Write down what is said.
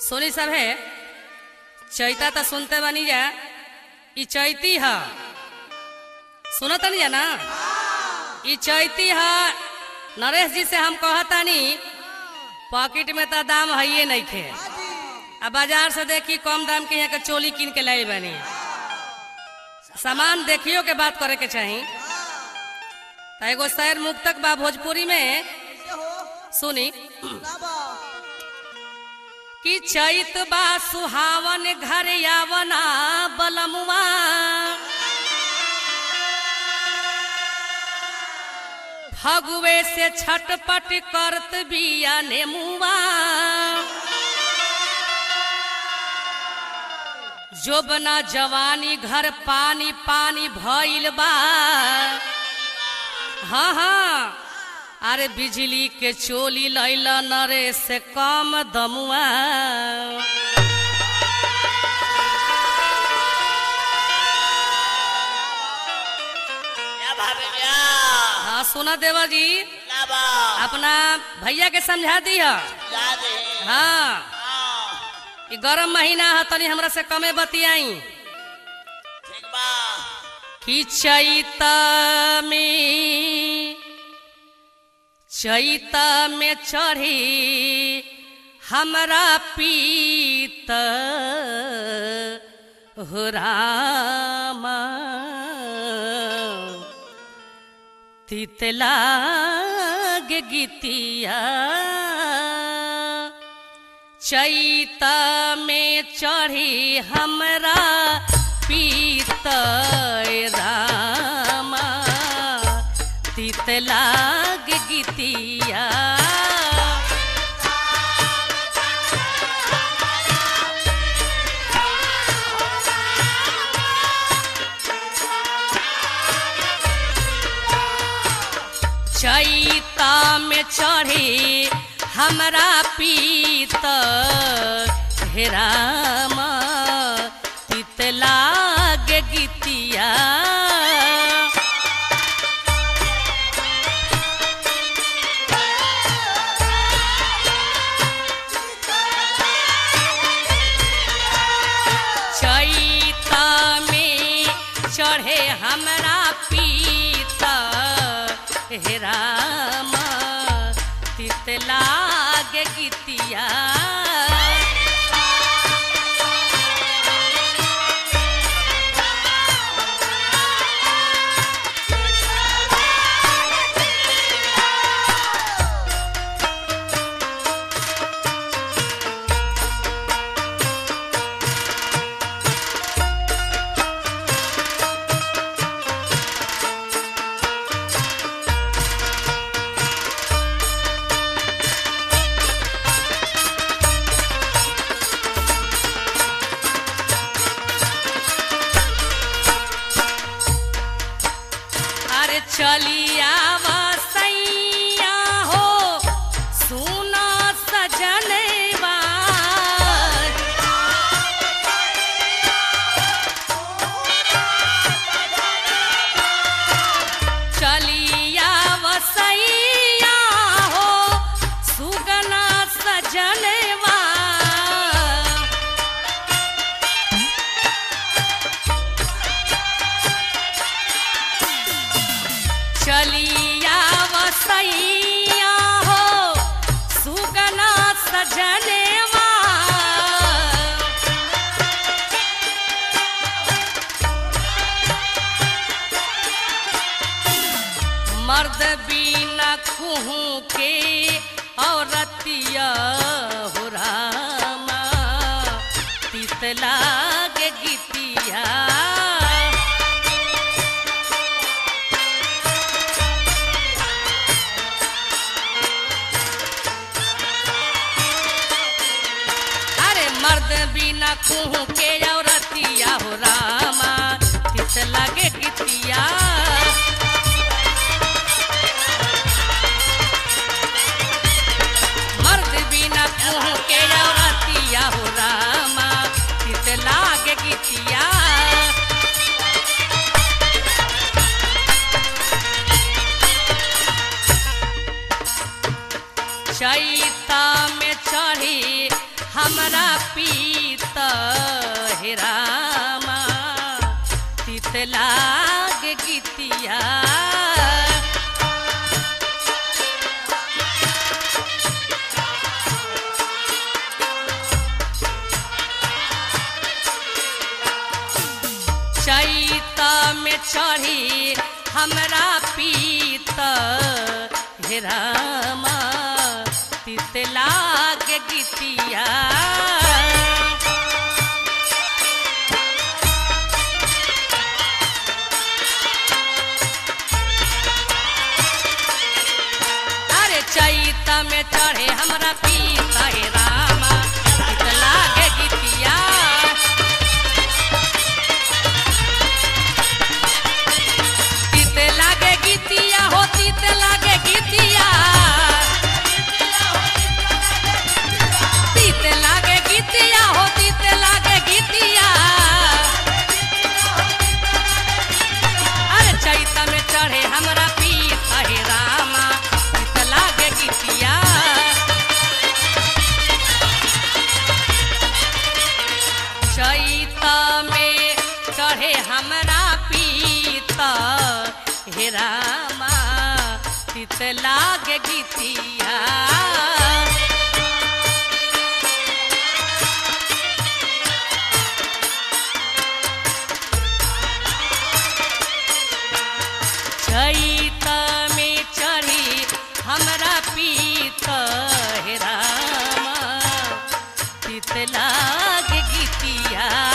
सोनी सब है चैता तो सुनते बनी जा ई चैती है सुनो तनी जा ना ई चैती है नरेश जी से हम कहतानी पॉकेट में तो दाम है ये नहीं खे अब बाजार से देखी कम दाम के यहाँ के चोली किन के लाई बनी सामान देखियो के बात करे के चाही तो एगो शहर मुक्तक बा भोजपुरी में सुनी कि चैत बा सुहावन घर यावना बलमुआ फगुए से छटपट करत बिया नेमुआ जोबना जवानी घर पानी पानी भइल बा हाँ हाँ अरे बिजली के चोली लैल नरे से कम दमुआ या भाभी या हाँ सुना देवा जी लाबा अपना भैया के समझा दी है याद है हाँ हाँ कि गरम महीना है तनी हमरा से कमे बतियाई ठीक बा कि चैत में चैत में चढ़ी हमरा पीत हो रामा तितला गे गीतिया चैत में चढ़ी हमरा पीत रामा तितलाग गीतिया चैता में चढ़ी हमरा पीत हेरामा तितलाग गीतिया चैता में चढ़े हमरा पीत हेरामा तितलाग गीतिया अरे चलिया सैया हो सुना सजनवा चलिया सैया हो सुगना सजनवा चलिया वसैया हो सुगना सजनेवा मर्द बिना कुहू के औरतिया हो रामा तितलाग गीतिया अरे मर्द बिना कुहू के औरतिया हो रामा तित लगे गीतिया मर्द बिना कुहू के औरतिया हो रामा तित लागे गीतिया चैता में चढ़ी हमरा पीत हे रामा तित लाग गीतिया चैत में चढ़ी हमरा पीत हे रामा तित लाग गीतिया अरे चैत में चढ़े हमरा पीत हे रामा तित लाग गीतिया तीते लागे गीतिया हो तीते लागे गीतिया तीते लागे गीतिया हो तीते लागे गीतिया अरे चैता में चढ़े हमरा पीत हे रामा तीत लागे गीतिया चैता में चढ़े हमरा पीत हे रामा तित लाग गीतिया चैत में चढ़ी हमरा पीत हे रामा तित लाग गीतिया